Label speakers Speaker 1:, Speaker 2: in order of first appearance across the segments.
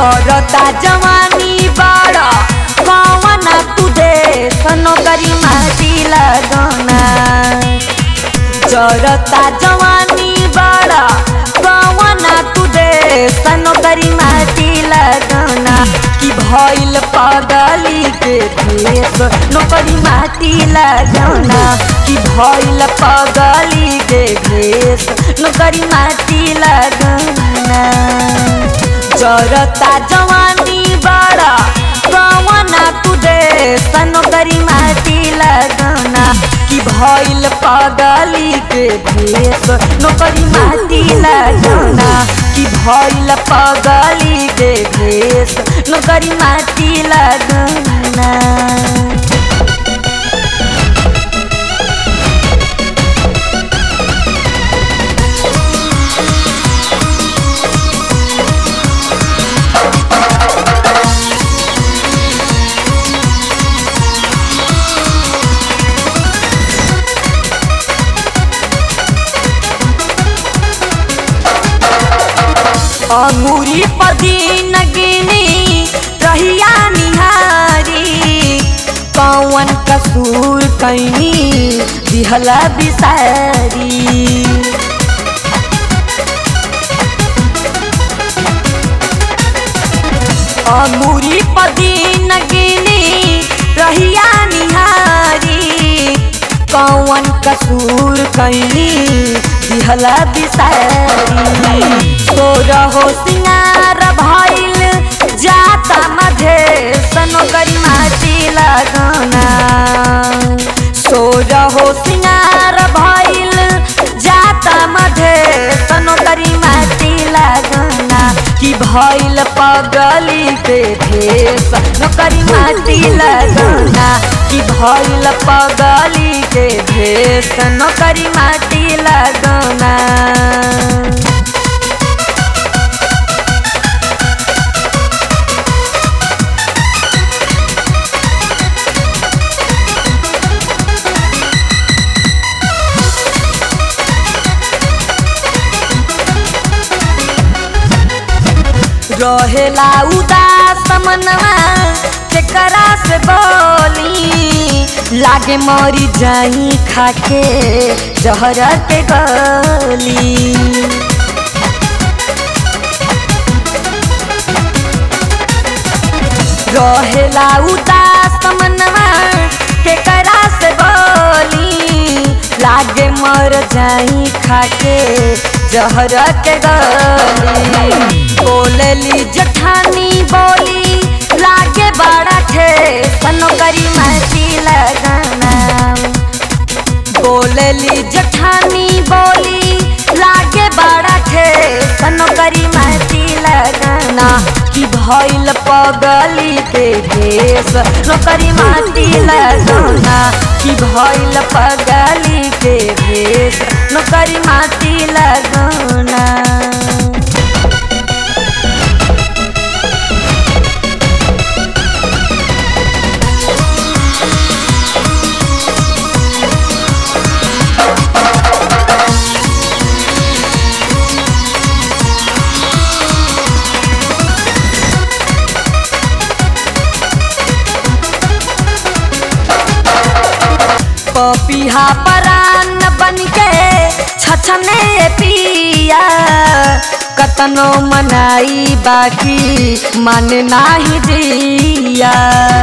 Speaker 1: जरता जवानी बड़ा कौन तू दे नौकरी माटी लगना जरता जवानी बड़ा कौन तू दे नौकरी माटी लगना कि भइल पगली के भेष नौकरी माटी लगना कि भइल पगली के भेष नौकरी माटी लगना जरता जवानी बड़ा कौना तू दे नौकरी माटी लगना कि भइल पगली के भेष नौकरी माटी लगना कि भइल पगली के भेष नौकरी माटी लगना अंगूरी पदीन गिनी रहिया निहारी कौन कसूर कैनी दिहला बिसारी अंगूरी पदीन गिनी रहिया निहारी कौन कसूर कैनी दिहला बिसारी तो रहो सिंगार भइल जाता मधे सनोकरी माटी लगना सो रहो सिंगार भइल जाता मधे सनोकरी माटी लगना कि भइल पगली के भेष नौकरी माटी लगना कि भइल पगली के भेष नौकरी माटी लगना रहेला उदास मनवा केकरा से बोली लागे मरी जाई खाके जहर के गली रहेला उदास मनवा केकरा से बोली लागे मर जाई खाके जहर के गली बोलली जठानी बोली लागे बड़ा थे सनोकरी माटी लगना बोलली जठानी बोली लागे बड़ा थे सनोकरी माटी लगना कि भइल पगली के भेष नौकरी माटी लगना कि भइल पगली के भेष नौकरी माटी लगना पपिहा परान बन के छछने पिया कतनो मनाई बाकी मन नाही दिया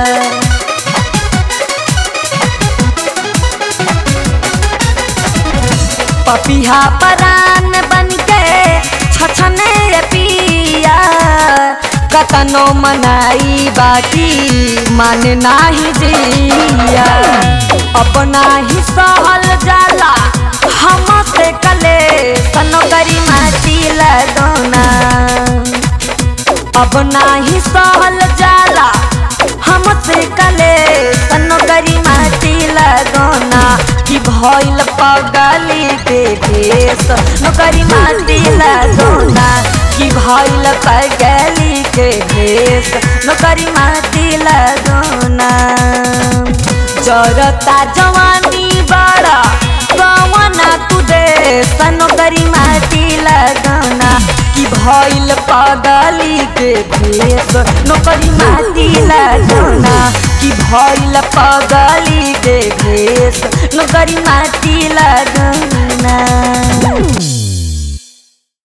Speaker 1: पपिहा परान बन के छछने पिया कतनो मनाई बाकी मन नाही दिया अपना ही सहल जाला हम से कले सनोकरी माटी लगना अब नाही सहल जाला हमसे कले सनोकरी माटी लगना कि भइल पगली के भेष नौकरी माटी लगना कि भइल पगली के भेष नौकरी माटी लगना जरता जवानी बड़ा कवना तू दे नौकरी माटी लगना कि भइल पगली के भेष नौकरी माटी लगना कि भइल पगली के भेष नौकरी माटी लगना